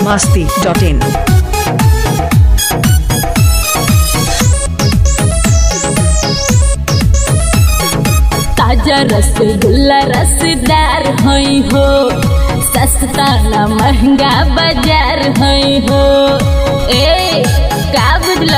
biharmasti.in ताजा रसगुल्ला रसदार हई हो सस्ता ना महंगा बाजार हई हो ए का बुझला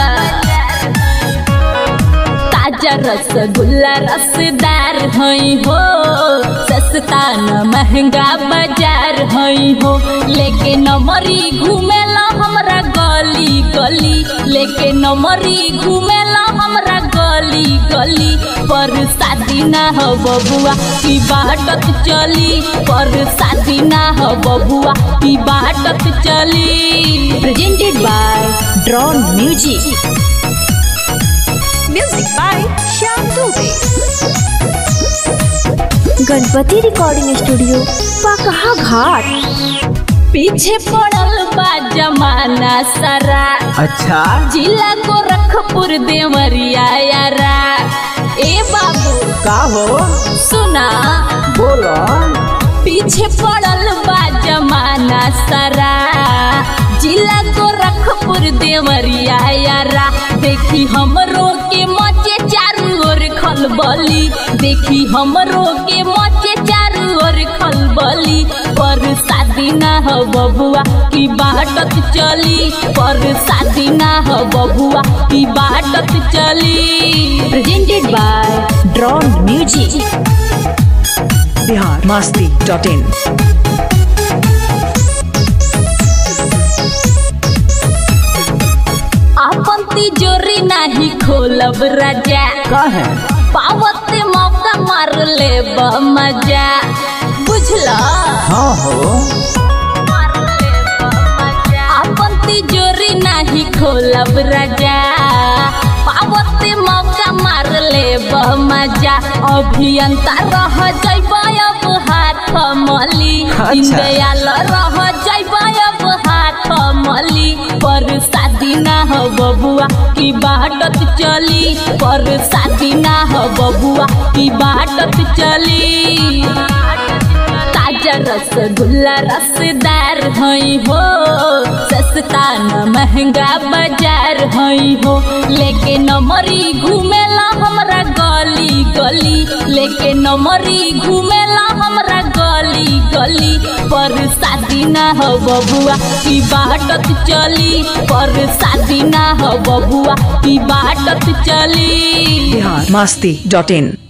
ताजा रसगुल्ला रसदार हई हो सस्ता न महंगा बाजार हई हो लेके नमरी घूमेला हमरा गली गली लेके नमरी घूमेला हमरा गली गली पर शादी ना हो बबुआ की बाटत चली पर शादी ना हो बबुआ की बाटत चली presented by drone music Music by Shyam Dubey. Ganpati recording studio पकहा घाट पीछे पड़ल बा जमाना सारा अच्छा जिला गोरखपुर देवरिया यारा ए बाबू का हो सुना बोलो पीछे पड़ल बा जमाना सारा जिला गोरखपुर देवरिया यारा देखी हमरो के मचे चारू ओर खलबली देखी हमरो के मचे चारू ओर खलबली पर शादी ना हो बबुआ की बाटत चली पर शादी ना हो बबुआ की बाटत चली presented by drone music biharmasti.in आपन तिजोरी नाही खोलब राजा का है पावत मौका मार ले मजा बुझला हाँ हो आपन तिजोरी नाही खोलब राजा पावत मौका मार ले मजा अभियंता रह जैब अब हाथ मली अच्छा। दीनदयाल रह जैब अब हाथ मली पर शादी ना हो बबुआ की बाटत चली पर शादी ना हो बबुआ की बाटत चली ताजा रसगुल्ला रसदार हई हो सस्ता न महंगा बाजार हई हो लेके नमरी घूमेला हमरा गली गली लेके नमरी घूमेला हमरा गली गली पर शादी ना हो बबुआ की बाटत चली पर शादी ना हो बबुआ की बाटत चली biharmasti.in